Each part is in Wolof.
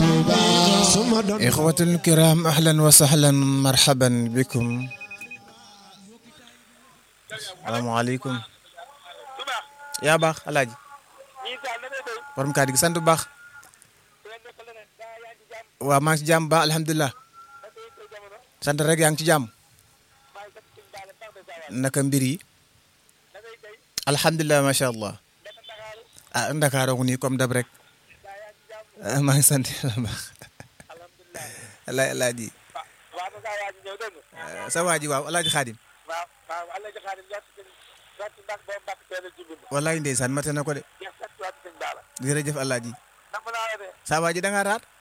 ixwatul kiram ahlan wa sahlan marhaban bikum salaamaaleykum yaa baax alaaji borom kàddu gi sant bu baax waaw maa ngi ci jàmm ba alhamdulilah sant rek yaa ngi ci jàmm naka mbir yi alhamdulilah macha allah ah Ndakaaru nii comme dab rek maa ngi sant yàlla baax alaay alaaji sa waa ji waaw alaaji xaadim wallaay ndeysaan mate na ko de jërëjëf alaaji sa waa ji da nga raar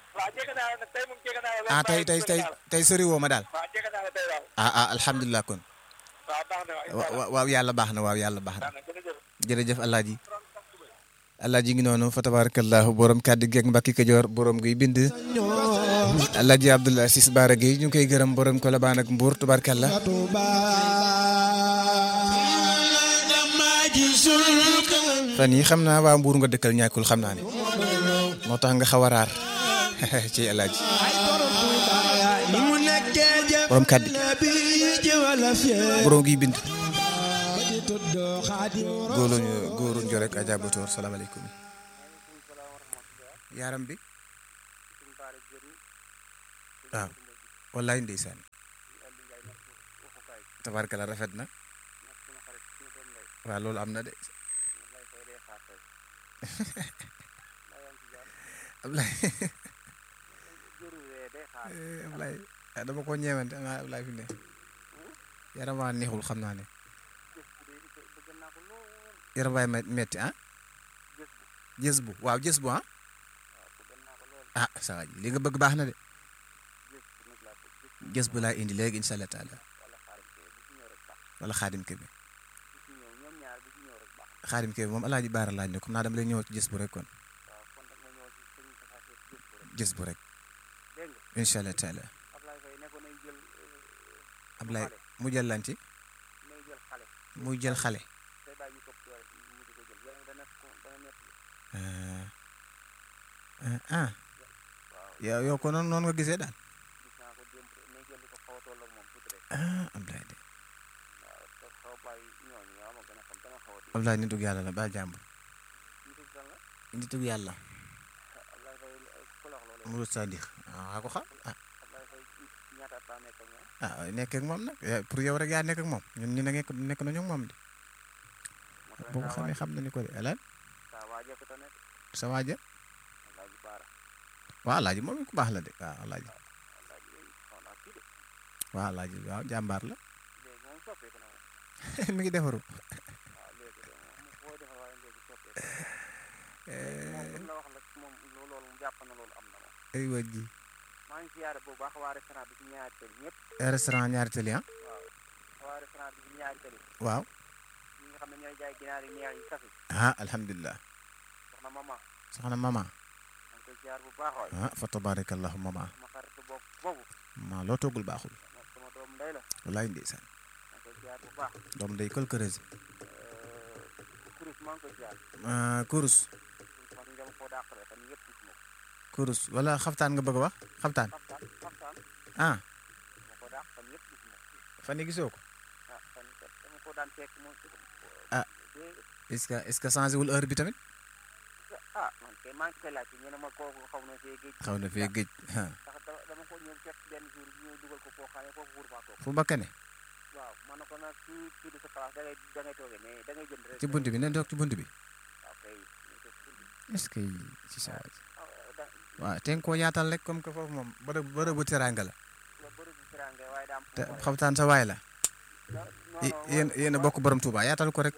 ah tey tey tey tey sori woo ma daal ah ah alhamdulilah kon waaw yàlla baax na waaw yàlla baax na jërëjëf alaaji alaaji ngi noonu fa tabarakallahu borom kàddu geeg mbakki kajoor borom guy bind alaaji abdul asis baara gi ñu ngi koy gërëm borom kolobaan ak mbuur tabarakallah fan yi xam naa waa mbuur nga dëkkal ñàkkul xam naa ne moo tax nga xaw a raar ci alaaji borom kàddu borom guy bind góolu góoru njorek Adja Batoor salaamaaleykum yaaram bi waaw wallaay ndeysaan tabarkala rafet na waaw loolu am na de Ablaye Ablaye dama ko ñeewante ama Ablaye fi ne yaram waa neexul xam naa ne yaram waay metti ah jës bu waaw jës bu ah ah saa ji li nga bëgg baax na de jës bu laa indi léegi incha allah taala wala xaadim ke bi xaadim ke bi moom alaaji baara laaj ne comme naa dama lay ñëw ci jës bu rek kon jës bu rek incha allah taala Ablaye mu jël lan ci muy jël xale ah yow yow ko noonu noonu nga gisee daal ah Ablaye de Ablaye nitug yàlla la baal jàmbur nitug yàlla mu sadiq ah ko xam ah ah nekk ak moom nag pour yow rek yaa nekk ak moom ñun ñu nekk nekk nañu ak moom de boo ko xamee xam nañu ko de alal sa waaja waaw alaaji moom ku baax la de waaw alaaji waaw alaaji waaw jàmbaar la mi ngi defaru ay waj ji maa ngi siyaare bu baax waa restaurant bi ci ñaari tali ñëpp. restaurant ñaari tali ah. waaw waa restaurant bi ci ñaari tali. waaw. ñi nga xam ne ñooy jaay ginaar yi neex yi safi. ah alhamdulilah. soxna mama. soxna mama. maa ngi koy siyaare bu baax waay. ah fa tabarakallahu mama. ma xaritu bopp boobu. maa loo toggul baaxul. sama doom ndey la. walaay ndeysaan. maa ngi koy siyaare bu baax. doom day kol këreuse. kurus maa ngi koy siyaare. kurus. wax dëgg yàlla foo dàqale fan yëpp gis ma ko. kurus wala xaftaan nga bëgg a wax xaftaan. xaftaan xaftaan. ah. ma ko dàq fan yëpp gis ma ko. fan yi gisoo ko. ah fan yii kat dama ko daan fekk moom. ah est-ce que est-ce que changé wul heure bi tamit. ah man kay maa ngi koy laajte ñu ne ma kooku xaw na fee géej. xaw na fee géej ah. ndax dama ko ñëw fekk benn jour ñëw dugal ko foo xam ne foofu wóor faa toog. fu bakkane. waaw man na ko nag su tudd sa place da ngay da ngay toogee mais da ngay jënd rek. ci bunt bi nañ toog ci bunt bi. waaw kay est-ce que ci sa waaj. waaw te nga koo yaatal rek comme que foofu moom bërëb bërëbu teraanga la. te xaftaan sa waay la. yéen yéen a bokk borom Touba yaatal ko rek.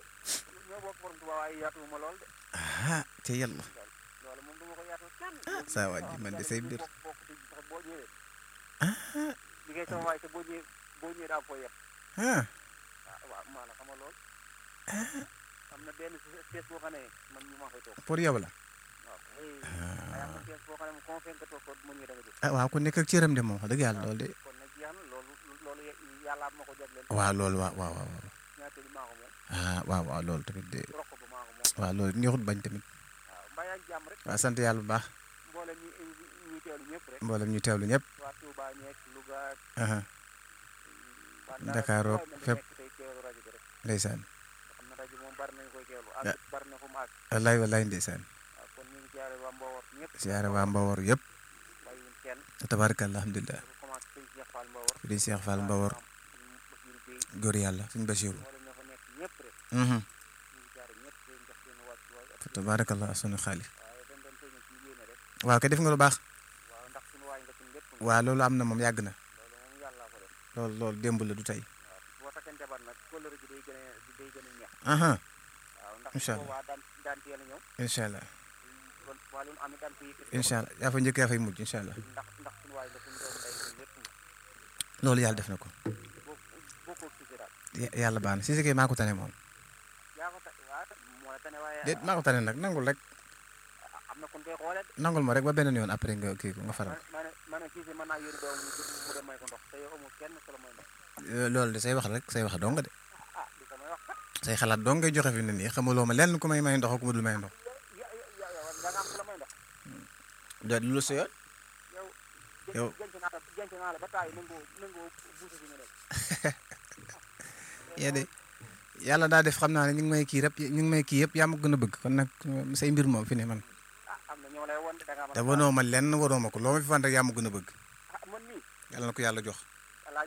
ah te yàlla. ah saa waaj ji man de say mbir. ah. ah. am na benn pièce boo xam ne man ñu maa fay toog. pour yow la. waaw am na pièce boo xam ne moom confirme nga toog ko mu ñëw da nga jóg. ah waaw ku nekk ak cëram de moom wax dëgg yàlla loolu de. kon nag jeex na loolu loolu yàlla ma ko jagleel. waaw loolu waaw waaw waaw. ñaata li maa ko moom. ah waaw waaw loolu tamit de. rokk ba maa ko moom. waaw loolu neexut bañ tamit. waaw mbaa yaa ngi jàmm rek. waaw sant yàlla bu baax. mboolem ñi ñuy teewlu ñëpp rek mboolem ñu teewlu ñëpp waa Touba ñeeg Louga aha waa Dakar roog fépp. nekk tey teewlu rajo bi rek ndeysaan xam na rajo moom bari nañu koy teewlu Ah. ak bari na fu mu àgg wallaay wallaay ndeysaan waaw kon ñu ngi jaare waa Mbowar ñëpp siyaare waa Mbawor yëpp bàyyiwuñ kenn tabaarakallah alhamdulilah dafa commencé sëñ Cheikh Fall Mbowar di Cheikh Fall Mbawor Basiru Gueye góor yàlla suñ Basiru mboolem ña fa nekk ñëpp rek mhm ñu ngi jaare ñëpp di leen jox seen wàccuwaay ak tabaarakallah sunu xaali waaye dañ doon tëjee suñu yéene rek waaw kay def nga lu baax waaw ndax suñu waay nga suñu lépp waaw loolu am na moom yàgg na loolu moom yàllaa ko def loolu loolu démb la du tey waaw boo takkee njabar nag kóllëre gi day gën a day gën a neex aha waaw ndax Incha allah. boobaa daan daan teel a ñëw incha allah kon waa lu nu am it daan ko yëkkati incha allah yaa fa njëkk yaa fay mujj incha allah ndax ndax suñu waay nga suñu doom day suñu lépp nga loolu yàlla def na ko boo boo ko gisee daal Ya- yàlla baax na si kay maa ko tane moom yaa ko ta waaw moo la tane waaye déet maa ko tane nag nangul rek am na kon koy xoolee de nangul ma rek ba beneen yoon après nga kii ko nga faral ma ne ma ne Cissé mën naa yónni doom mu mu dem may ko ndox te yow amul kenn ku la may ndox Euh, loolu de say wax rek say wax dong de ah du samay wax kat say xalaat dong ngay joxe fi ne nii xamuloo ma lenn ku may may ndox ak ku ma dul may ndox ya ya ya yow da nga am ku la may ndox déet lu sa yoon yow Yow. jënc naa la jënc naa la ba taay nangoo nangoo buusa fi nga nekk yee de yàlla daa def xam naa ne ñu ngi may kii rek ñu ngi may kii yëpp yaa ma gën a bëgg kon nag euh, say mbir moom fi ne man ah am na ñoo lay won de da ngaa mën te a wanoo ma lenn waroo ma ko loo ma fi fan rek yaa ma gën a bëgg ah man mii yàlla na ko yàlla jox